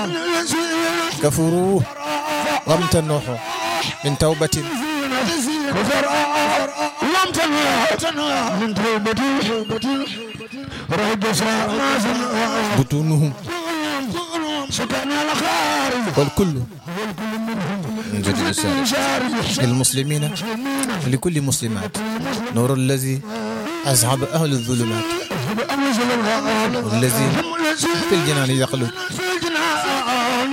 كفروا وامتنحوا من توبة كفر لم تنهى من توبتي رد ساعة بطونهم سكن الخارج والكل من جديد السارج للمسلمين لكل مسلمات نور الذي أصحاب أهل الظلمات والذي في الجنان يخلد في الجنان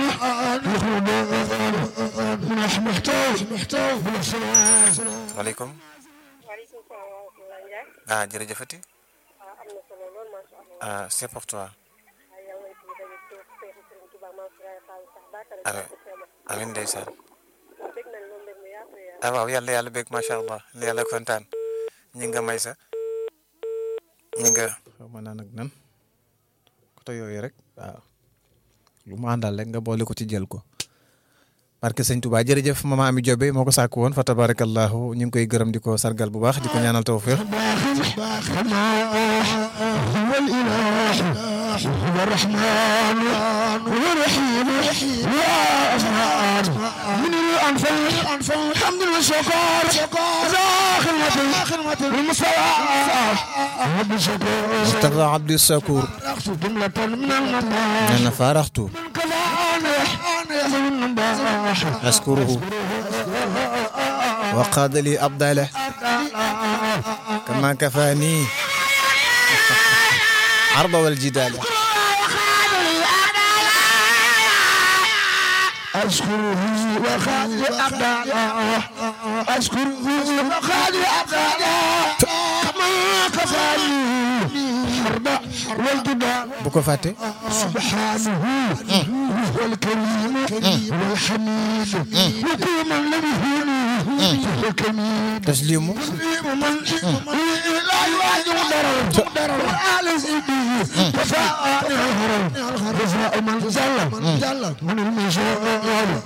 محتاج محتاج عليكم waaleykum salaam wa rahmatulah Ndiaye. ah jërëjëfati ah am na solo lool macha allah. ah c'est pour toi waaye yàlla na ci daje ci Seexu Sëriñ Tuuba Maam Suraay Fall sax baatare amiin amiin ndeysaan dégg nañ loolu mbir mi yaatu yaatu. ah waaw yàlla yàlla bég macha allah yàlla kontaan ñi nga may sa ñi nga xaw ma naan ak nan côté yooyu rek waaw lu mu àndal rek nga boole ko ci jël ko barke sëñ Touba jërëjëf mama Ami Jobe moo ko sàkk woon fa tabarakallahu ñu ngi koy gërëm di ko sargal bu baax di ko ñaanal tawfiq كما هو الإله هو الرحمن هو الرحيم يا أفعال من الأنفال حمد والشكر ذا خدمة خدمة المصطفى رب الشكر Mustafa Abdou Sakour أخت جملة من المطاح nee na faaraxtu كفان يحمل النباح askuruhu wa qaada li abdala kama kafaani arba wal jidala أشكره وخالي أبدا أشكره وخالي أبدا كما كفاني حرب والجبال bu ko fàtte سبحانه هو الكريم والحميد وكل من لم يهوني هو الكميد taslimu من لا يواجه ضرر ضرر وآل سيدي وفاء الهرم جزاء من جل من المثال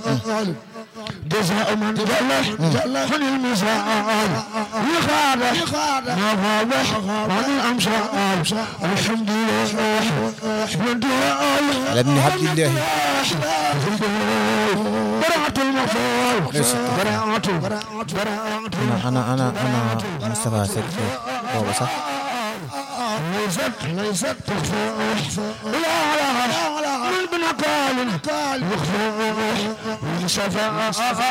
جزاء من جل من المثال يخاد ما فاضح عن الأمثال الحمد لله والدعاء ala ibni abdillahi براءة المغفور براءة براءة ana ana ana ana Moustapha Seck boobu sax ليست ليست تخفى لا لا لا من بنقال قال يخفى شفاء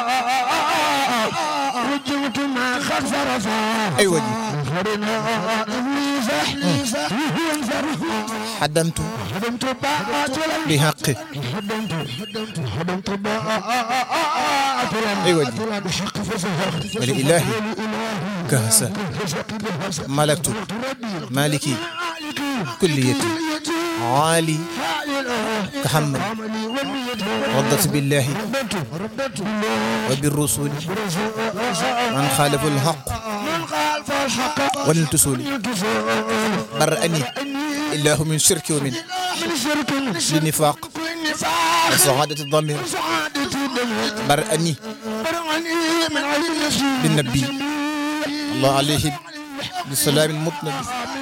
رجمت ما خف رفا ay waji خرنا إبليس إبليس ينفر xaddamtu هدمت باعات bi xaqi هدمت هدمت هدمت باعات ay waji بحق فسهر wali ilahi kahsa malaktu maliki kulliyati ali كحمد رضت بالله وبالرسول من خالف الحق والانتصول برأني الله من شرك ومن لنفاق وسعادة الضمير برأني بالنبي الله عليه بالسلام المطلق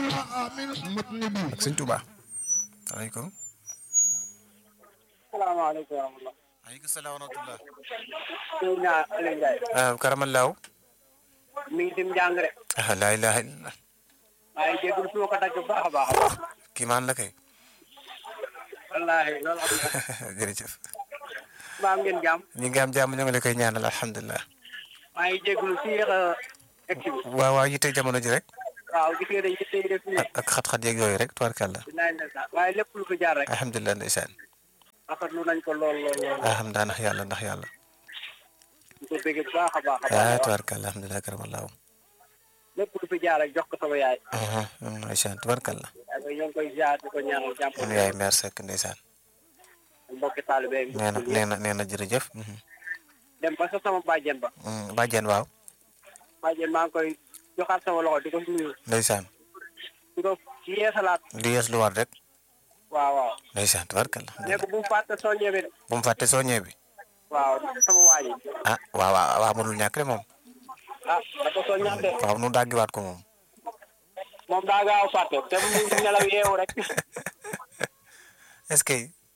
ak sëñ Tuubaa aleykum salaamaaleykum wa rahmatulah. aleykum salaam wa rahmatullah sëñ naa Aliou Ndiaye. ah karamallaahu mi ngi dim njàng rek. ah laa ilaaha illallah waaye jéegul su ma ko dagg bu baax a baax a baax. kii maan la kay wallaahi loolu am na. jërëjëf maa ngeen jàmm. ñi ngi am jàmm ñu ngi la koy ñaanal alhamdulilah maa ngi jégalu si yéex a egg si bi. waaw waaw yitte jamono ji rek waaw gis nga dañuy tey def nii. ak ak xat-xat yeeg yooyu rek tubarkàlla dinaa leen sax waaye lépp lu fi jaar rek. alhamdulilah ndeysaan rafetlu nañ ko lool lool lool. alhamdulilah ndax yàlla ndax yàlla ñu ko bëgg bu baax a baax a ah baax. tubarkàlla alhamdulilah karamallaahu lépp lu fi jaar rek jox ko sama yaay. ndeysaan tubarkàlla ak ñoo ngi koy jaar di ko ñaanal jàmm. sunu yaay mère Seck ndeysaan mbokki taalibe yi. nee na nee na nee na jërëjëf dem ba sa sama bàjjen ba. bàjjen waaw bàjjen maa ngi koy joxaat sama loxo di ko nuyu. ndeysaan di ko ci yeesalaat. di yees lu war rek waaw waaw. ndeysaan tubarkàlla ne ko bu mu fàtte soo ñëwee de. bu mu fàtte soo ñëwee bi waaw sama waa ji. ah waaw waaw waaw mënul ñàkk de moom ah da ko soo ñaan de. waaw nu daggiwaat ko moom moom daa gaaw fàtte te mu ngi nelaw yeewu rek. est-ce que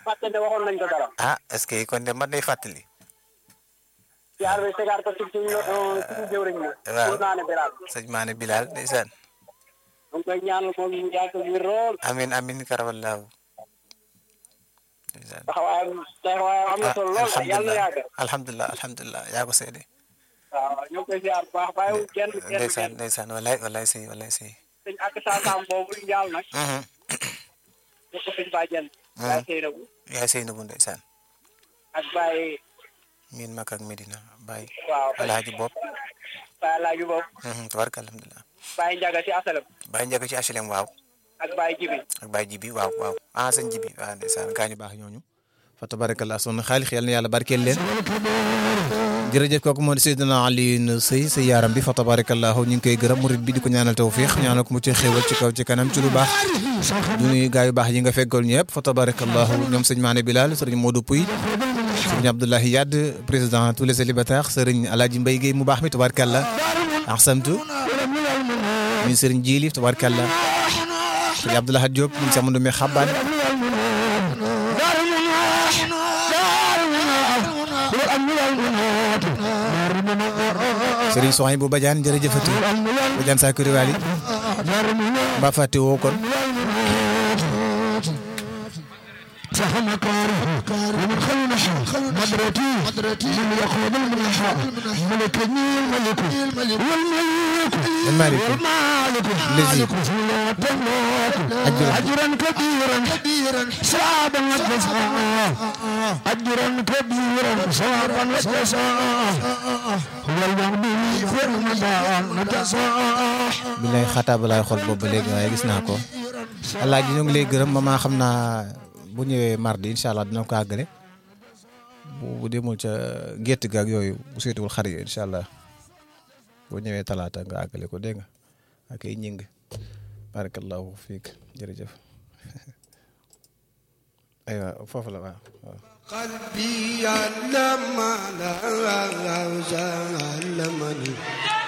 fàtte ne waxoon nañ ko dara. ah est-ce que kon de man day fàttali siyaar bi sigaar ko ci suñu suñu jëwriñ la. Waaw. pour naa ne Bilal. sëñ Maane Bilal ndeysaan mu ngi koy ñaanal moom mu yàgg wér lool. amin amin karawallaahu ndeysaan taxawaayam taxawaayam am na ah solo lool yàlla na alhamdulilah yàgg. alhamdulilah alhamdulilah yaa ko seede waaw ñoo ngi koy siyaar bu baax bàyyiwul kenn kenn ndeysaan kenn. ndeysaan walaay walaay sëy walaay sëy sëñ ak saasaam boobu njaal nag. Mhm. ñu ko sëñ bàjjen. Baye Seynabou yaay sëy na bu ndeysaan ak Baye miin mak ak Medina Baye waaw alaaji bopp Baye Alaaji boobu Mhm, tabaraka alhamdulilah Baye Njaga ci asalam Baye Njaga ci HLM waaw ak Baye Jibi ak Baye Jibi waaw waaw ah sëñ Jibi waaw ndeysaan gaañu baax ñooñu fa tabarakallah son xaalix yal na yàlla barkeel leen jërëjëf kooku moo di Seydina Alioune Seye sa yaaram bi fa tabarakallah ñu ngi koy gërëm murid bi di ko ñaanal tawfiix ñaanal ko mu ci xéewal ci kaw ci kanam ci lu baax du nuyu gaa yu baax yi nga feggool ñëpp fa tabarakallah ñoom sëñ Maane Bilal sëriñ Modou Pouy sëriñ Abdoulahi Yad président tous les célibataires sëriñ Alaaji Mbay Guèye mu baax mi tabarakallah ahsantu min sëriñ Jili tabarakallah sëriñ Abdoulahi Diop min samandu mi xabbaan sëriñ Soxay bu Badiane jërëjëfati Badiane Sakuri Wali mbaa fàtte woo kon فهم كاره ومن خلنا مدرتي مدرتي من يقود المنحى ملك الملك والملك المالك والمالك الذي أجرا أجرا كبيرا كبيرا صعبا وجزاء أجرا كبيرا صعبا وجزاء هو المغني في رمضان جزاء billaay xataa ba laay xool boobu ba léegi waaye gis naa ko alaaji ñu ngi lay gërëm mama xam naa bu ñëwee mardi incha allah dina ko àggale bu bu demul ca gétt ga ak yooyu bu seetuwul xar yi incha allah boo ñëwee talaata nga àggale ko dégg nga ak ay ñing barakallahu fiik jërëjëf aywa foofu la waaw waaw قلبي علم لا زال مني